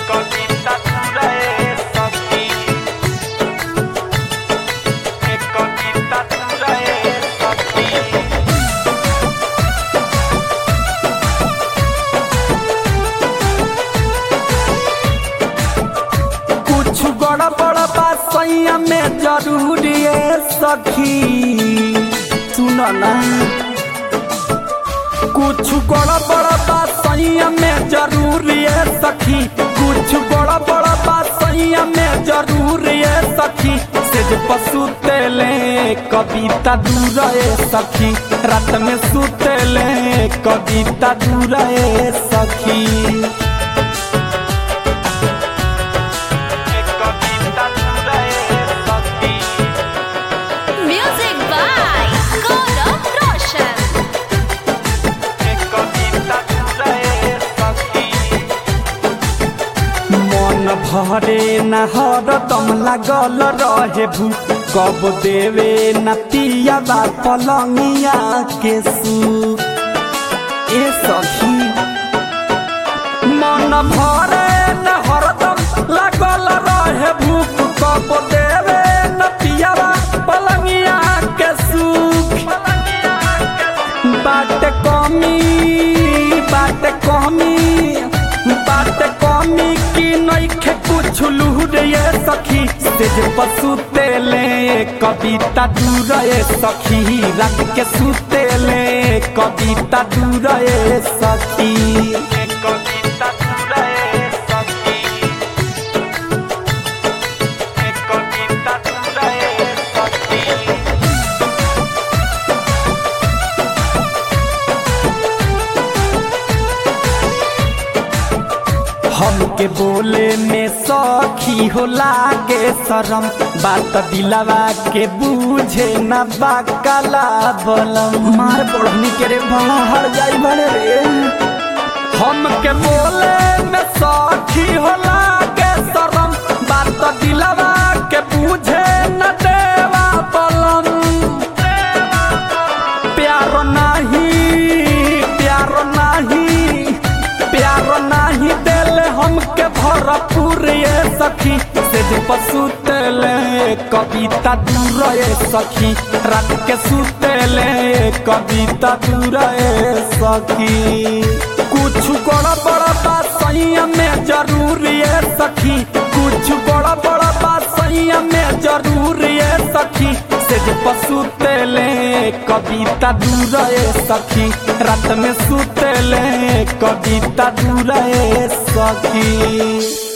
कविता तुरए सखी एक कविता तुरए सखी कुछ बड़ा बड़ा बात सैया में जरूरी है सखी सुन ना कुछ बड़ा बड़ा बात सैया में जरूरी है सखी कुछ बड़ा बड़ा बात सैया में जरूरी है सखी से जो पशु तेले कविता दूर है सखी रात में सुतेले कविता दूर है सखी एक कविता तुरए सखी Music by Gaurav Roshan. एक कविता तुरए सखी मन भरे न हरदम लागल रहे भू कब देवे न पियाबा पलंगिया के सू ए सखी मन भरे न हरदम लागल रहे भूख कब देवे न पियाबा पलंगिया के सुख बाट कमी बाट कमी बाट कमी की नइखे कुछ लूर ये सखी से जे पशु तेले कविता दूर ये सखी रख के सुतेले कविता दूर ये सखी एक कविता तुरए सखी एक कविता तुरए सखी हमके बोले में सखी हो लागे शरम बात दिलवा के बूझे न बाकला बलम मार पढ़नी के रे हर जाई बड़े रे हमके बोले में सखी हो लागे शरम बात दिलवा के बूझे न देवा बलम प्यार नहीं प्यार नहीं प्यार नहीं देले हमके भरपूर ये सखी से जे पशु तेले कविता दूर ये सखी रात के सुतेले कविता दूर ये सखी कुछ बड़ा बड़ा बात सही में जरूरी है सखी कुछ बड़ा बड़ा बात सही में जरूरी है सखी से जे पशु तेले कविता दूर है सखी रात में सुतेले कविता दूर है सखी